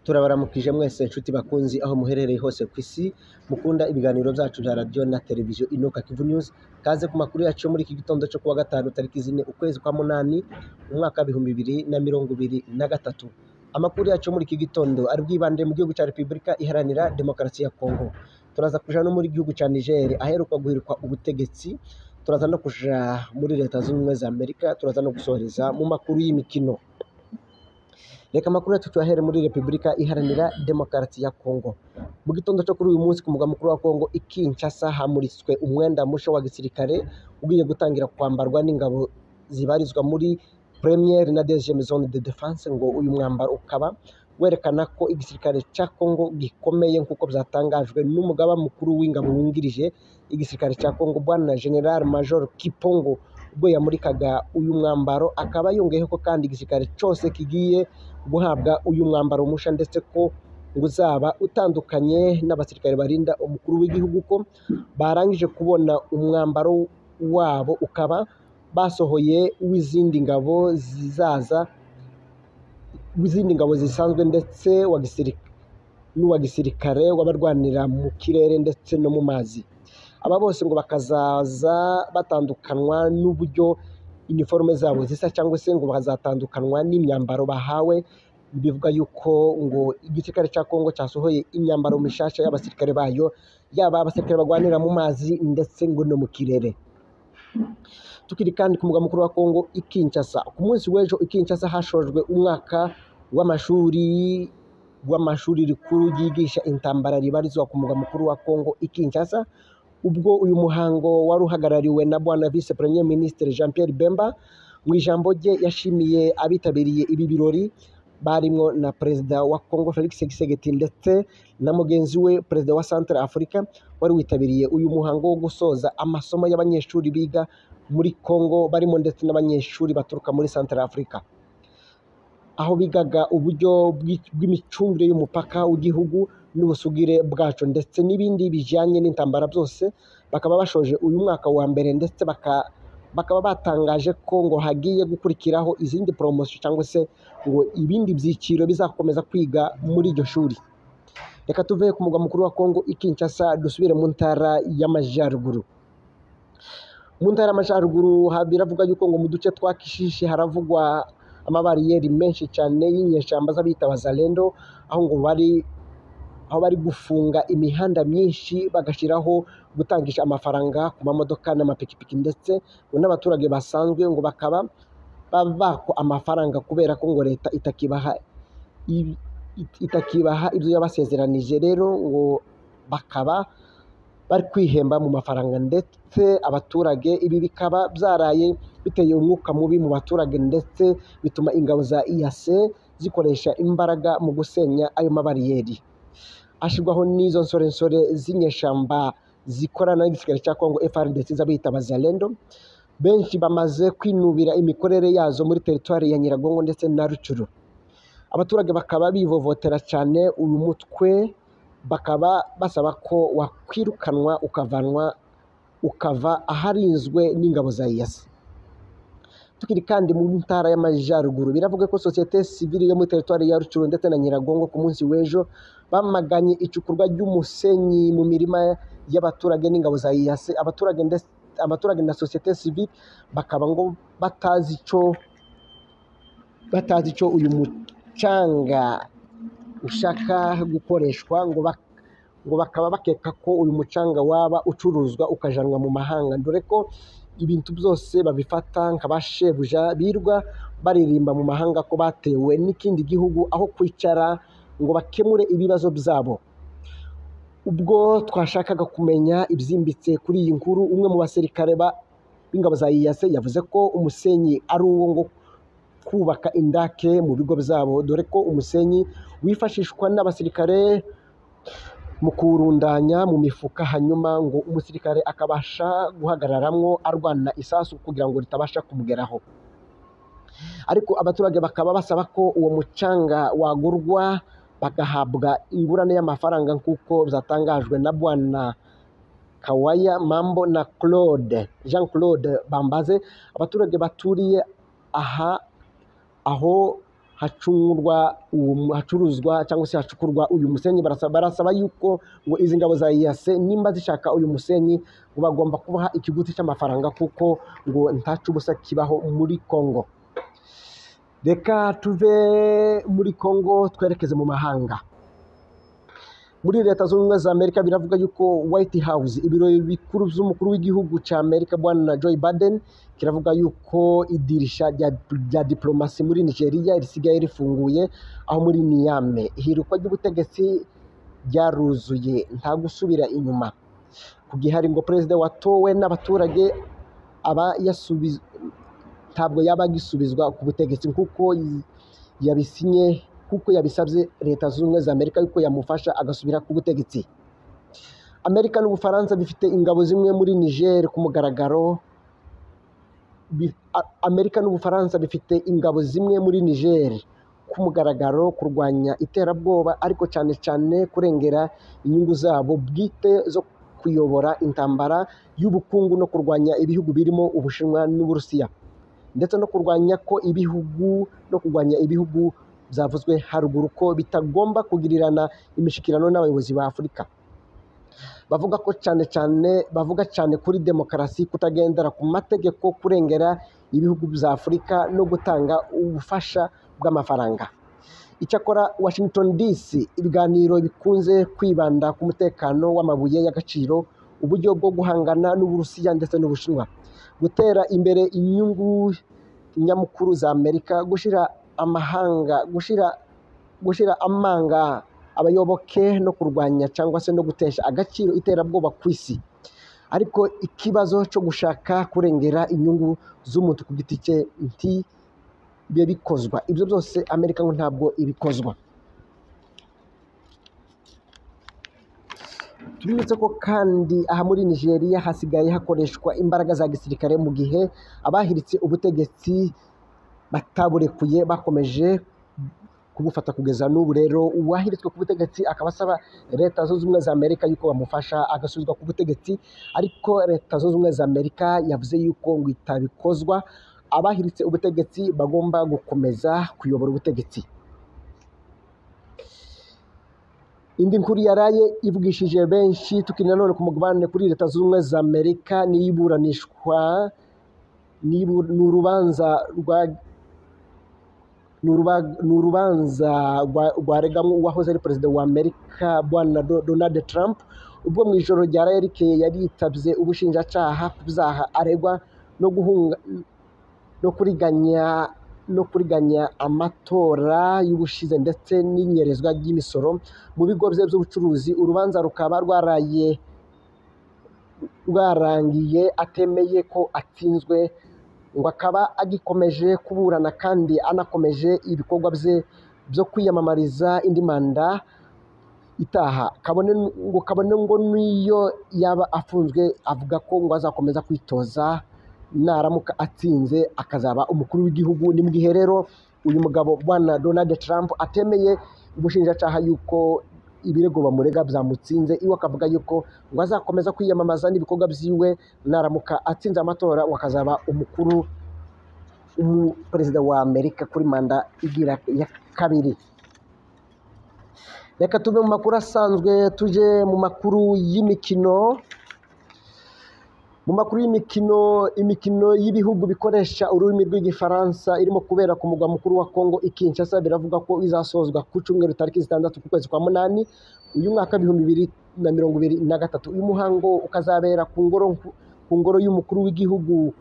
turabaramukije mwese inshuti bakunzi aho muherereye hose ku isi mukunda ibiganiro byacu bya radiyo na televiziyo inuka kivu nyuzi kaze ku makuru yacu yo muri iki gitondo cyo kuwa gatanu tariki zine ukwezi kwa munani mu mwaka w'ibihumbi bibiri na mirongo ibiri na gatatu amakuru yacu yo muri iki gitondo ari bwibande mu gihugu cya repubulika iharanira demokarasi ya kongo turaza kuja no muri gihugu cya nigeri aheruka guhirikwa ubutegetsi turaza no kuja muri leta zunze ubumwe za amerika turaza no gusohoreza mu makuru y'imikino reka amakuru yacu tuyahere muri repubulika iharanira demokarasi ya kongo mu gitondo cyo kuri uyu munsi ku mugwa mukuru wa kongo i kinshasa hamuritswe umwenda mushya wa gisirikare ugiye gutangira kwambarwa n'ingabo zibarizwa muri premiere na deuxième zone de defense ngo uyu mwambaro ukaba werekana ko igisirikare cya kongo gikomeye nk'uko byatangajwe n'umugaba mukuru w'ingabo wungirije igisirikare cya kongo bwana general major kipongo ubwo yamurikaga uyu mwambaro akaba yongeyeho ko kandi igisirikare cyose kigiye guhabwa uyu mwambaro mushya ndetse ko ngo uzaba utandukanye n'abasirikare barinda umukuru w'igihugu ko barangije kubona umwambaro wabo ukaba basohoye w'izindi ngabo zizaza w'izindi ngabo zisanzwe ndetse wa gisirikare n'uwa gisirikare w'abarwanira mu kirere ndetse no mu mazi aba bose ngo bakazaza batandukanwa n'uburyo iniforume zabo zisa cyangwa se ngo bazatandukanywa n'imyambaro bahawe bivuga yuko ngo igisirikare cya kongo cyasohoye imyambaro mishasha y'abasirikare bayo yaba abasirikare barwanira mu mazi ndetse ngo no mu kirere tukiri kandi ku mugwa mukuru wa kongo i kinshasa ku munsi w'ejo i kinshasa hashojwe umwaka w'amashuri w'amashuri rikuru ryigisha intambara ribarizwa ku mugwa mukuru wa kongo i kinshasa ubwo uyu muhango wari uhagarariwe na bwana vice premier ministre jean pierre bemba mu ijambo rye yashimiye abitabiriye ibi birori barimo na perezida wa congo felix gisegeti ndetse na mugenzi we perezida wa centre africa wari witabiriye uyu muhango wo gusoza amasomo y'abanyeshuri biga muri congo barimo ndetse n'abanyeshuri baturuka muri centre africa aho bigaga uburyo bw'imicungire y'umupaka w'igihugu n'ubusugire bwacu ndetse n'ibindi bijyanye n'intambara byose bakaba bashoje uyu mwaka wa mbere ndetse bakaba batangaje ko ngo hagiye gukurikiraho izindi poromosiyo cyangwa se ngo ibindi byiciro bizakomeza kwiga muri iryo shuri reka tuve ku mugwa mukuru wa kongo i Kinshasa dusubire mu ntara y'amajyaruguru mu ntara y'amajyaruguru biravuga yuko ngo mu duce twa kishishi haravugwa amabariyeri menshi cyane y'inyeshyamba z'abita bazalendo aho ngo bari aho bari gufunga imihanda myinshi bagashyiraho gutangisha amafaranga ku mamodoka n'amapikipiki ndetse n'abaturage basanzwe ngo bakaba bako amafaranga kubera ko ngo leta itakibaha itakibaha ibyo yabasezeranije rero ngo bakaba bari kwihemba mu mafaranga ndetse abaturage ibi bikaba byaraye biteye umwuka mubi mu baturage ndetse bituma ingabo za iyase zikoresha imbaraga mu gusenya ayo mabariyeri hashyirwaho n'izo nsorensore z'inyeshyamba zikorana n'igisirikare cya kongo FRDC z'abita bazalendo benshi bamaze kwinubira imikorere yazo muri teritwari ya nyiragongo ndetse na rucuru abaturage bakaba bivovotera cyane uyu mutwe bakaba basaba ko wakwirukanwa ukavanwa ukava aharinzwe n'ingabo za iyasi tukiri kandi mu ntara y'amajyaruguru biravuga ko sosiyete sivili yo muri teritwari ya rucuru ndetse na nyiragongo ku munsi w'ejo bamaganye icukurwa ry'umusenyi mu mirima y'abaturage n'ingabo za iyase abaturage ndetse abaturage na sosiyete sivili bakaba ngo batazi icyo batazi icyo uyu mucanga ushaka gukoreshwa ngo ngo bakaba bakeka ko uyu mucanga waba ucuruzwa ukajanwa mu mahanga dore ko ibintu byose babifata nka ba shebuja birwa baririmba mu mahanga ko batewe n'ikindi gihugu aho kwicara ngo bakemure ibibazo byabo ubwo twashakaga kumenya ibyimbitse kuri iyi nkuru umwe mu basirikare b'ingabo za iyase yavuze ko umusenyi ari uwo ngo kubaka indake mu bigo byabo dore ko umusenyi wifashishwa n'abasirikare mu kuwurundanya mu mifuka hanyuma ngo umusirikare akabasha guhagararamwo arwana isasu kugira ngo ritabasha kumugeraho ariko abaturage bakaba basaba ko uwo mucanga wagurwa bagahabwa ingurane y'amafaranga nk'uko byatangajwe na bwana kawaya mambo na claude jean claude bambaze abaturage baturiye aha aho hacungurwa uwo- hacuruzwa cyangwa se hacukurwa uyu musenyi barasaba, barasaba yuko ngo izi ngabo za iyase nimba zishaka uyu musenyi ngo bagomba kubaha ikiguzi cy'amafaranga kuko ngo ntacu ubusa kibaho muri Kongo reka tuve muri Kongo twerekeze mu mahanga muri leta zunze ubumwe za amerika biravuga yuko white house ibiro bikuru by'umukuru w'igihugu cya amerika bwana joe biden kiravuga yuko idirisha rya, rya diplomasi muri nigeria risigaye rifunguye aho muri niyame ihirikwa ry'ubutegetsi ryaruzuye nta gusubira inyuma ku gihari ngo perezida watowe n'abaturage aba yasubiz- ntabwo yaba agisubizwa ku butegetsi kuko yabisinye kuko yabisabye leta zunze ubumwe za amerika yuko yamufasha agasubira ku butegetsi amerika n'ubufaransa bifite ingabo zimwe muri niger ku mugaragaro Bi- A- amerika n'ubufaransa bifite ingabo zimwe muri niger ku mugaragaro kurwanya iterabwoba ariko cyane cyane kurengera inyungu zabo bwite zo kuyobora intambara y'ubukungu no kurwanya ibihugu birimo ubushinwa n'uburusiya ndetse no kurwanya ko ibihugu no kurwanya ibihugu byavuzwe haruguru ko bitagomba kugirirana imishyikirano n'abayobozi ba Afurika bavuga ko cyane cyane bavuga cyane kuri demokarasi kutagendera ku mategeko kurengera ibihugu bya Afurika no gutanga ubufasha bw'amafaranga icyakora Washington DC ibiganiro bikunze kwibanda ku mutekano w'amabuye y'agaciro uburyo bwo guhangana n'Uburusiya ndetse n'Ubushinwa gutera imbere inyungu nyamukuru za Amerika gushyira amahanga gushyira gushyira amanga abayoboke no kurwanya cyangwa se no gutesha agaciro iterabwoba ku isi ariko ikibazo cyo gushaka kurengera inyungu z'umuntu ku giti cye nti bibe bikozwa ibyo byose amerika ngo ntabwo ibikozwa tubibutse ko kandi aha muri nigeria hasigaye hakoreshwa imbaraga za gisirikare mu gihe abahiritse ubutegetsi bataburekuye bakomeje kubufata kugeza n'ubu rero uwahiritswe ku butegetsi akaba asaba leta zunze ubumwe za amerika yuko bamufasha agasubizwa ku butegetsi ariko leta zunze ubumwe za amerika yavuze yuko ngo itabikozwa abahiritse ubutegetsi bagomba gukomeza kuyobora ubutegetsi indi nkuru yaraye ivugishije benshi tukinira none ku mugabane kuri leta zunze ubumwe za amerika n'iyiburanishwa n'ibu- ni urubanza rwa ni uruba- ni urubanza rwa- rwaregamo uwahoze ari perezida wa amerika bwana Do- donald trump ubwo mu ijoro rya rayerike yari yitabye ubushinjacyaha ku byaha aregwa no guhunga no kuriganya no kuriganya amatora y'ubushize ndetse n'inyerezwa ry'imisoro mu bigo bye by'ubucuruzi urubanza rukaba rwaraye rwarangiye atemeye ko atsinzwe ngo akaba agikomeje kuburana kandi anakomeje ibikorwa bye byo kwiyamamariza indi manda itaha kabone ngo kabone ngo n'iyo yaba afunzwe avuga ko ngo azakomeza kwitoza naramuka atsinze akazaba umukuru w'igihugu ni mu gihe rero uyu mugabo bwana donald trump atemeye ubushinjacyaha yuko ibirego bamurega byamutsinze iwe akavuga yuko ngo azakomeza kwiyamamaza n'ibikorwa byiwe naramuka atsinze amatora ngo akazaba umukuru umu- perezida wa amerika kuri manda igira ya kabiri reka tuve mu makuru asanzwe tuje mu makuru y'imikino mu makuru y'imikino imikino y'ibihugu bikoresha ururimi rw'igifaransa irimo kubera ku mugwa mukuru wa kongo i kinshasa biravuga ko izasozwa ku cyumweru tariki zitandatu ku kwezi kwa munani uyu mwaka w'ibihumbi bibiri na mirongo ibiri na gatatu uyu muhango ukazabera ku ngoro ku ngoro y'umukuru w'igihugu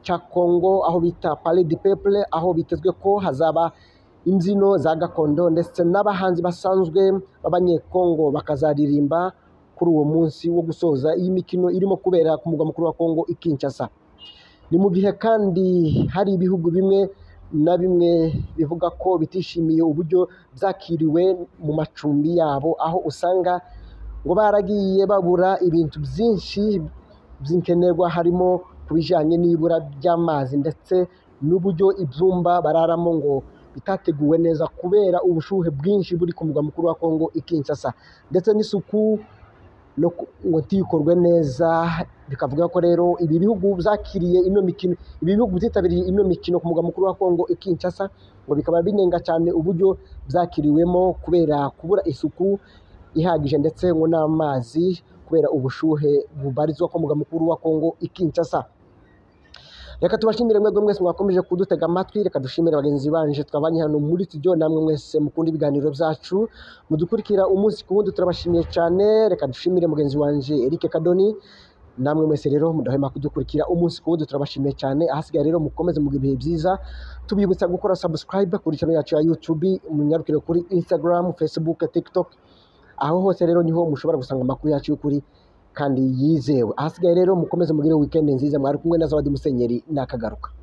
cya kongo aho bita pale de peple aho bitezwe ko hazaba imbyino za gakondo ndetse n'abahanzi basanzwe b'abanyekongo bakazaririmba kuri uwo munsi wo gusoza iyi mikino irimo kubera ku mugwa mukuru wa Kongo i Kinshasa. Ni mu gihe kandi hari ibihugu bimwe na bimwe bivuga ko bitishimiye uburyo byakiriwe mu macumbi yabo, aho usanga ngo baragiye babura ibintu byinshi by'inkenerwa harimo ku bijyanye n'ibura ry'amazi ndetse n'uburyo ibyumba bararamo ngo bitateguwe neza kubera ubushuhe bwinshi buri ku mugwa mukuru wa Kongo i Kinshasa ndetse n'isuku no ku- ngo ntikorwe neza bikavuga ko rero ibi bihugu byakiriye ino mikino ibi bihugu byitabiriye ino mikino ku mugwa mukuru wa Kongo i Kinshasa ngo bikaba binenga cyane uburyo byakiriwemo kubera kubura isuku ihagije ndetse ngo n'amazi kubera ubushuhe bubarizwa ku mugwa mukuru wa Kongo i Kinshasa reka tubashimire mwebwe mwese mwakomeje kudutega amatwi reka dushimire bagenzi banje twabanye hano muri studio namwe mwese mukunda ibiganiro byacu mudukurikira umunsi ku wundi turabashimiye cyane reka dushimire mugenzi wanje Eric Kadoni namwe mwese rero mudahwema kudukurikira umunsi ku wundi turabashimiye cyane ahasigaye rero mukomeze mu bihe byiza tubibutsa gukora subscribe kuri channel yacu ya YouTube munyarukire kuri Instagram Facebook TikTok aho hose rero niho mushobora gusanga amakuru yacu y'ukuri kandi yizewe ahasigaye rero mukomeze mugire weekend nziza mwari kumwe na Zawadi Musenyeri nakagaruka